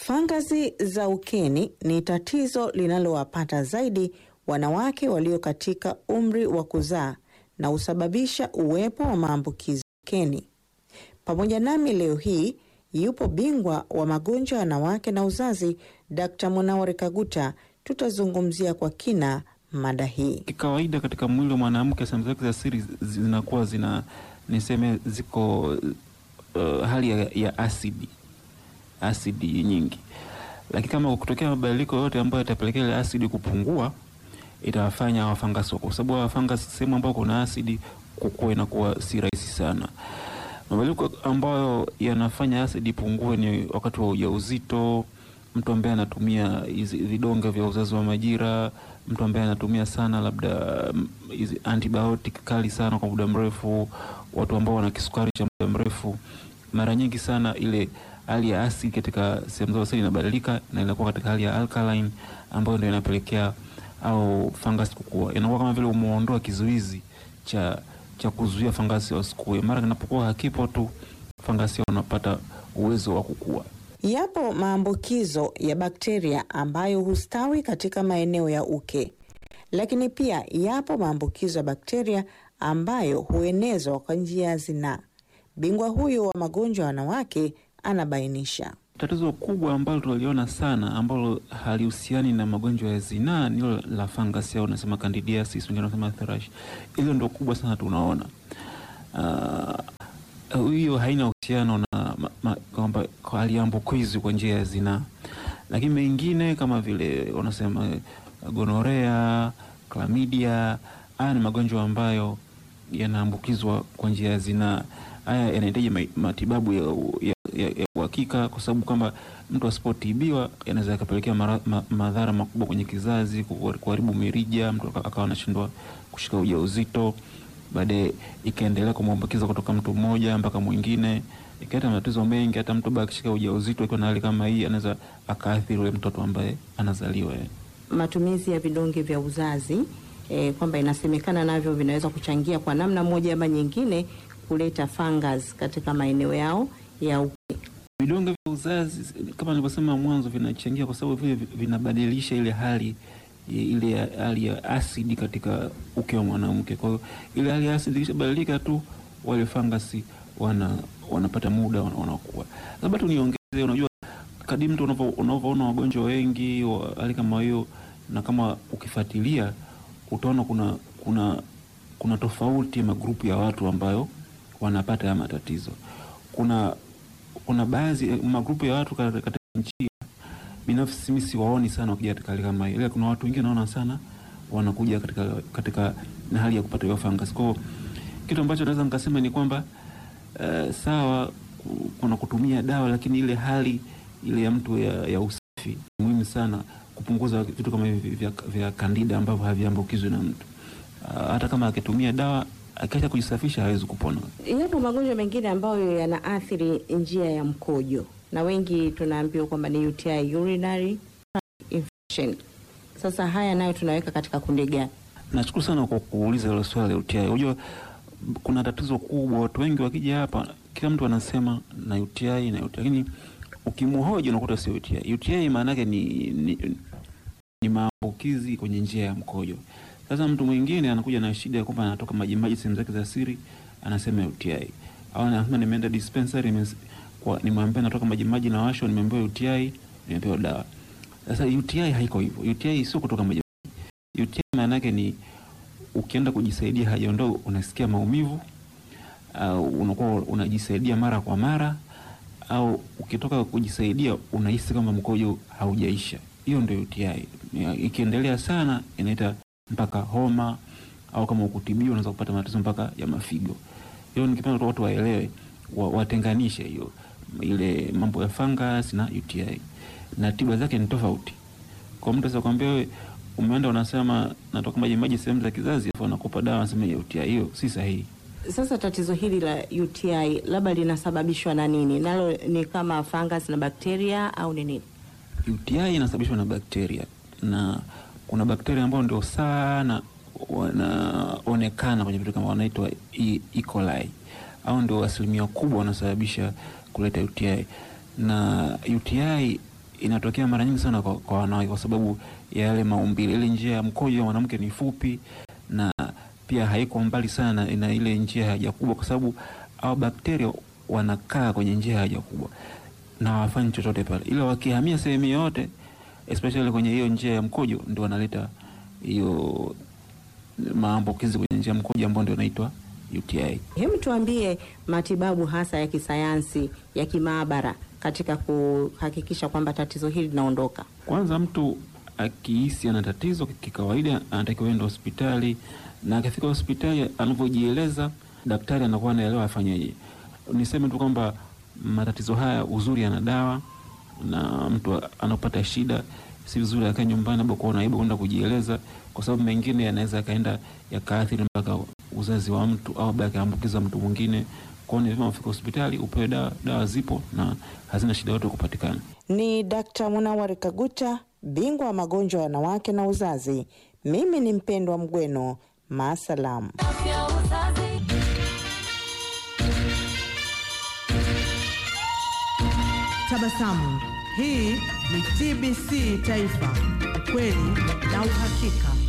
Fangasi za ukeni ni tatizo linalowapata zaidi wanawake walio katika umri wa kuzaa na husababisha uwepo wa maambukizi ukeni. Pamoja nami leo hii yupo bingwa wa magonjwa ya wanawake na uzazi, Dr. Munawari Kaguta. Tutazungumzia kwa kina mada hii. Kikawaida katika mwili wa mwanamke sehemu zake za siri zinakuwa zina niseme ziko uh, hali ya, ya asidi asidi nyingi, lakini kama kutokea mabadiliko yote ambayo yatapelekea ile asidi kupungua, itawafanya hawa fangasi, kwa sababu hawa fangasi sehemu ambayo kuna asidi kukua inakuwa si rahisi sana. Mabadiliko ambayo yanafanya asidi ipungue ni wakati wa ujauzito, mtu ambaye anatumia hizi vidonge vya uzazi wa majira, mtu ambaye anatumia sana labda hizi antibiotic kali sana kwa muda mrefu, watu ambao wana kisukari cha muda mrefu, mara nyingi sana ile hali ya asidi katika sehemu zao seli inabadilika na inakuwa katika hali ya alkaline ambayo ndio inapelekea au fangasi kukua. Inakuwa kama vile umeondoa kizuizi cha cha kuzuia fangasi wasikue. Mara kinapokuwa hakipo tu, fangasi wanapata uwezo wa kukua. Yapo maambukizo ya bakteria ambayo hustawi katika maeneo ya uke, lakini pia yapo maambukizo ya bakteria ambayo huenezwa kwa njia ya zinaa. Bingwa huyu wa magonjwa ya wanawake anabainisha. Tatizo kubwa ambalo tunaliona sana ambalo halihusiani na magonjwa ya zinaa ni hilo la fangasi au unasema candidiasis, wengine wanasema thrush. Hilo ndio kubwa sana tunaona. Hiyo uh, haina uhusiano na kwamba haliambukizwi kwa njia ya zinaa, lakini mengine kama vile wanasema gonorea, chlamydia, haya ni magonjwa ambayo yanaambukizwa kwa njia ya zinaa. Haya yanahitaji matibabu ya, ya, ya uhakika kwa sababu kwamba mtu asipotibiwa yanaweza yakapelekea ma, madhara makubwa kwenye kizazi, kuharibu mirija, mtu akawa anashindwa kushika ujauzito, baadaye ikaendelea kumwambukiza kutoka mtu mmoja mpaka mwingine, ikaleta matatizo mengi. Hata mtu bado akishika ujauzito akiwa na hali kama hii, anaweza akaathiri ule mtoto ambaye anazaliwa. Matumizi ya vidonge vya uzazi eh, kwamba inasemekana navyo vinaweza kuchangia kwa namna moja ama nyingine kuleta fungus katika maeneo yao ya uke. Vidonge vya uzazi kama nilivyosema mwanzo, vinachangia kwa sababu vile vinabadilisha ile hali ile hali ya asidi katika uke wa mwanamke. Kwa hiyo ile hali ya asidi ikishabadilika tu, wale fangasi wana wanapata muda wanakuwa. Labda tu niongeze, unajua kadri mtu unavyoona wagonjwa wengi wa hali kama hiyo, na kama ukifuatilia utaona kuna kuna kuna tofauti ya magrupu ya watu ambayo wanapata haya matatizo. Kuna kuna baadhi magrupu ya watu katika nchi binafsi, mimi siwaoni sana wakija katika hali kama hiyo, ila kuna watu wengine naona sana wanakuja katika katika na hali ya kupata hiyo fungus. Kwa kitu ambacho naweza nikasema ni kwamba uh, sawa kuna kutumia dawa, lakini ile hali ile ya mtu ya, ya usafi ni muhimu sana kupunguza vitu kama hivi vya, vya kandida ambavyo haviambukizwi na mtu uh, hata kama akitumia dawa akiacha kujisafisha hawezi kupona. Yapo magonjwa mengine ambayo yanaathiri njia ya mkojo na wengi tunaambiwa kwamba ni UTI, urinary infection. Sasa haya nayo tunaweka katika kundi gani? Nashukuru sana kwa kuuliza hilo swali la UTI. Unajua kuna tatizo kubwa, watu wengi wakija hapa, kila mtu anasema na UTI na UTI, lakini ukimhoji unakuta sio UTI. UTI maana yake ni, ni, ni maambukizi kwenye njia ya mkojo. Sasa mtu mwingine anakuja na shida ya kwamba anatoka maji maji sehemu zake za siri, anasema UTI. Au anasema nimeenda dispensary kwa nimwambia natoka maji maji na washo, nimeambiwa UTI, nimepewa dawa. Sasa UTI haiko hivyo. UTI sio kutoka maji maji. UTI maana yake ni ukienda kujisaidia haja ndogo unasikia maumivu, au uh, unakuwa unajisaidia mara kwa mara, au ukitoka kujisaidia unahisi kama mkojo haujaisha. Hiyo ndio UTI. Ikiendelea sana inaita mpaka homa au kama ukutibiwa unaweza kupata matatizo mpaka ya mafigo. Hiyo nikipenda watu waelewe, watenganishe hiyo ile mambo ya fungus na UTI na tiba zake ni tofauti. Kwa mtu sasa kwambia wewe umeenda unasema natoka maji maji sehemu za kizazi afu anakupa dawa anasema ya UTI, hiyo si sahihi. Sasa tatizo hili la UTI labda linasababishwa na nini? Nalo ni kama fungus na bakteria au ni nini? UTI inasababishwa na bakteria na kuna bakteria ambao ndio sana wanaonekana kwenye vitu kama wanaitwa E. E. coli au ndio asilimia kubwa wanasababisha kuleta UTI. Na UTI inatokea mara nyingi sana kwa, kwa wanawake kwa sababu ya yale maumbile. Ile njia ya mkojo ya mwanamke ni fupi na pia haiko mbali sana na ile njia ya haja kubwa, kwa sababu hao bakteria wanakaa kwenye njia ya haja kubwa na hawafanyi chochote pale, ila wakihamia sehemu yoyote especially kwenye hiyo njia ya mkojo ndio wanaleta hiyo maambukizi kwenye njia ya mkojo ambayo ndio inaitwa UTI. Hebu tuambie matibabu hasa ya kisayansi ya kimaabara katika kuhakikisha kwamba tatizo hili linaondoka. Kwanza mtu akihisi ana tatizo kikawaida, anatakiwa enda hospitali, na akifika hospitali, anavyojieleza daktari anakuwa anaelewa afanyeje. Niseme tu kwamba matatizo haya uzuri yana dawa, na mtu anapata shida, si vizuri akae nyumbani labda kuona aibu kwenda kujieleza, kwa sababu mengine yanaweza yakaenda yakaathiri mpaka uzazi wa mtu au labda akaambukiza mtu mwingine. Kwa hiyo ni vyema ufike hospitali upewe dawa. Dawa zipo na hazina shida yote kupatikana. Ni Dkt. Munawari Kaguta, bingwa wa magonjwa ya wanawake na uzazi. Mimi ni Mpendwa Mgweno, maasalam. Tabasamu. Hii ni TBC Taifa, ukweli na uhakika.